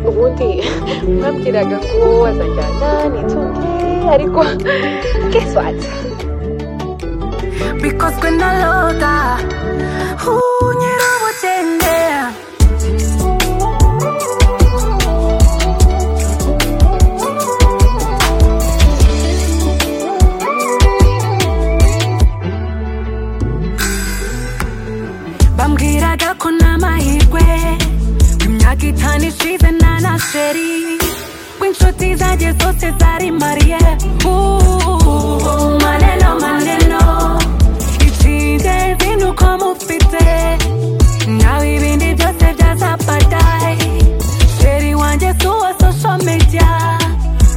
ubundi mwabwiraga ngo wazajyana n'itunge ariko guess what bikozwe na loda nyir'ubugende bambwiraga ko n'amahirwe imyaka itanu ishize na naseri w'inshuti zanjye zose zari mariye ubu maneno maneno icyingenzi ni uko mufite nawe ibindi byose byazapadaye sheri wanjye si uwa social media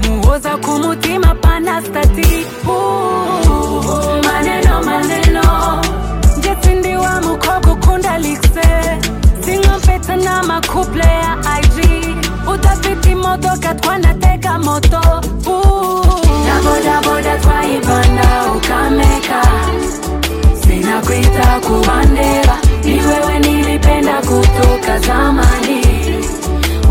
muhoza ku mutima pana stati ubu maneno maneno ndetse ndi wa mukobwa ukunda likse sinkampeta n'amakuple ya ig udafite imodoka twanatega moto uh. na bodaboda twayibana ukameka sinakwita kubandeba ni wewe nilipenda kutoka zamani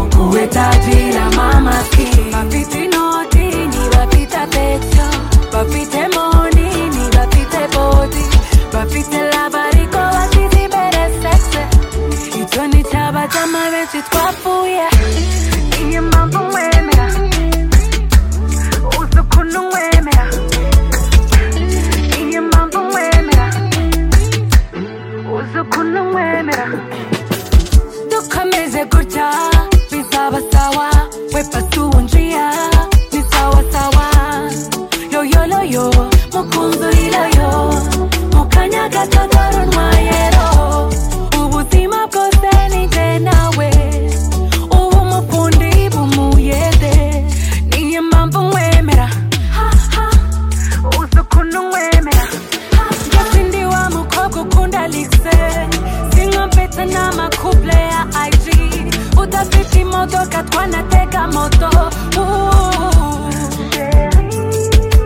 ukuwe tajira mamaski bafite inoti ni bafite pesa bafite moni ni bafite bodi bafite labariko basize imbere sexe icyo ni cyaba cy'amabenshi twapfuye iyi mpamvu mwemera uzi ukuntu mwemera iyi mpamvu mwemera uzi ukuntu mwemera dukomeze gutya bizaba sawa wepa tuwunjiya ni sawa sawa yoyoloyo mukunzuriroyo mukanya gato dore unwayero ubuzima bwose ni jye nawe ubu umufundi bumuyede niyo mpamvu mwemera ha, ha, uzi ukuntu mwemera Jesse ndi wa mukobwa ukunda likse sinkampeta n'amakuple ya ig udafite imodoka twanatega moto Uh,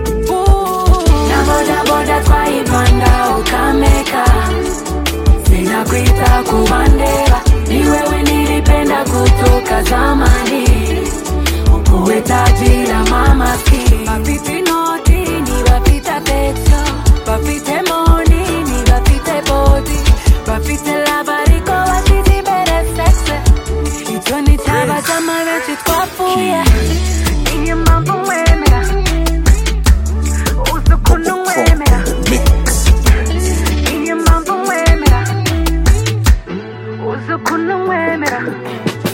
uh. na bodaboda twayibanda ukameka sinakwita kubandeba ni wewe nilipenda kutoka zamani ukuwe taji la mamaski bafite inoti ni bafite pesa bafite moni ni bafite bodi bafite labariko basize imbere sexe icyo ni cyaba cy'amabenshi twapfuye iyi mpamvu mwemera uzi ukuntu mwemera iyi mpamvu mwemera uzi ukuntu mwemera